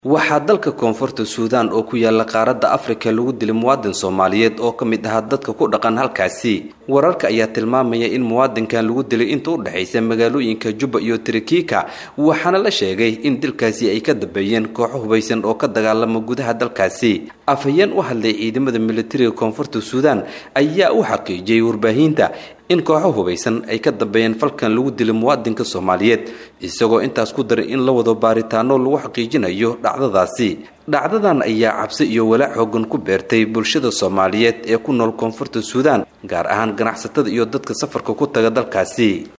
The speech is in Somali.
waxaa dalka koonfurta suudaan oo ku yaala qaaradda afrika lagu dilay muwaadin soomaaliyeed oo ka mid ahaa dadka ku dhaqan halkaasi wararka ayaa tilmaamaya in muwaadinkan lagu dilay inta u dhexaysa magaalooyinka jubba iyo tirikiika waxaana la sheegay in dilkaasi ay ka dambeeyeen kooxo hubaysan oo ka dagaalama gudaha dalkaasi afhayeen u hadlay ciidamada militariga koonfurta suudaan ayaa u xaqiijiyey warbaahinta in kooxo hubaysan ay ka dambeeyeen falkan lagu dilay muwaadinka soomaaliyeed isagoo intaas ku daray in la wado baaritaano lagu xaqiijinayo dhacdadaasi dhacdadan ayaa cabsi iyo walaac xoogan ku beertay bulshada soomaaliyeed ee ku nool koonfurta suudaan gaar ahaan ganacsatada iyo dadka safarka ku taga dalkaasi